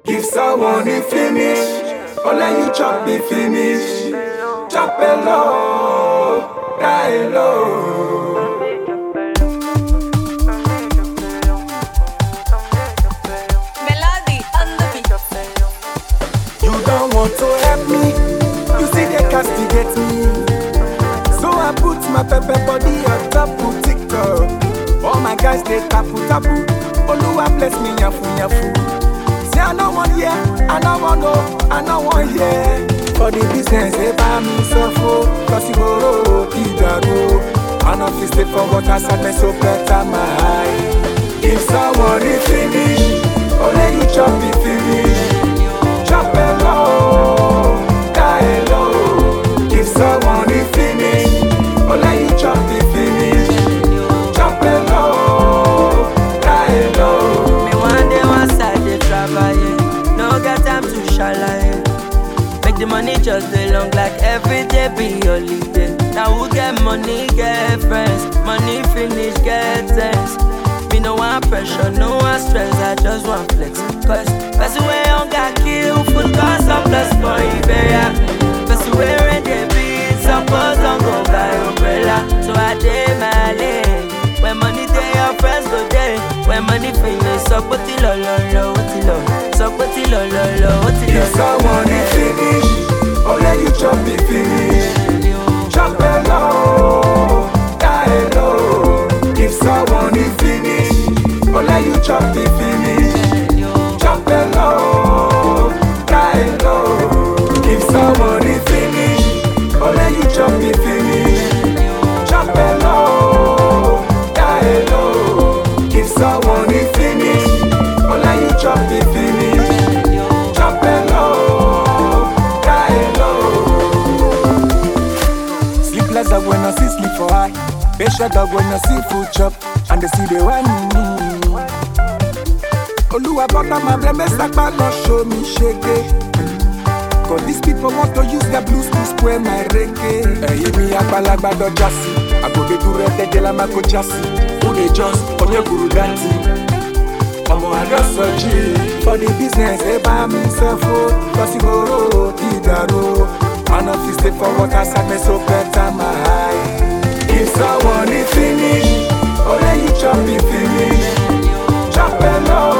Give someone the finish, only you chop the finish. Chop it low, die low. Melody on the beat. You don't want to help me, you see they castigate me. So I put my pepper body on top of TikTok. All my guys they tapu tapu. Oluwa bless me yafu yafu. Say I no one here, I no one know, I no one here. For the business they buy me suffer, cause you go go. I no fit stay for water sadness so better my eye. Give someone the finish, only you chop the finish. Chop it low, die low. Give someone the finish, only you chop the finish. Chop it low, die low. Me one day one side dey travel, yeah. No get time to shalaye. Make the money just dey long like every day be holiday. Now who get money get friends, money finish get thanks. Me no want pressure, no want stress, I just want flex. Cause person wey hunger kill food cause surplus for Iberia. Person wey rain dey beat suppose don go buy umbrella. So I dey my lane. When money dey, your friends go dey. When money finish, sọ pé tí lọ lọ lọ, ó ti lọ. Sọ pé tí lọ lọ lọ, ó ti lọ. Give someone the finish, only you chop the finish. Chop it low, die low. Give someone the finish, only you chop the finish. Chop it low, die low. Give someone the finish, only you chop the finish. Chop it low, die low. Give someone the finish, only you chop the finish. Chop it low, die low. Sleepless dog when I see sleep for eye. Patient dog when I see food chop, and they see the one me. Oluwa butter my blame, sakpa no show me shake. Cause these people want to use their blues to square my reggae. Ẹyin mi àgbàlagbà dọjà sí, àgòdè dúró ẹ̀tẹ̀jẹ̀ la máa kó já sí. Who dey just ọ̀nà gbùrù dantí? Ọmọ àdọ́sọ̀jì. For the business ẹ bá mi sẹ́fó, cause ìgboro ti dàrú. Àná fi stay for water sadness so better my eye. If someone dey finish, only you chop the finish. Chop it low,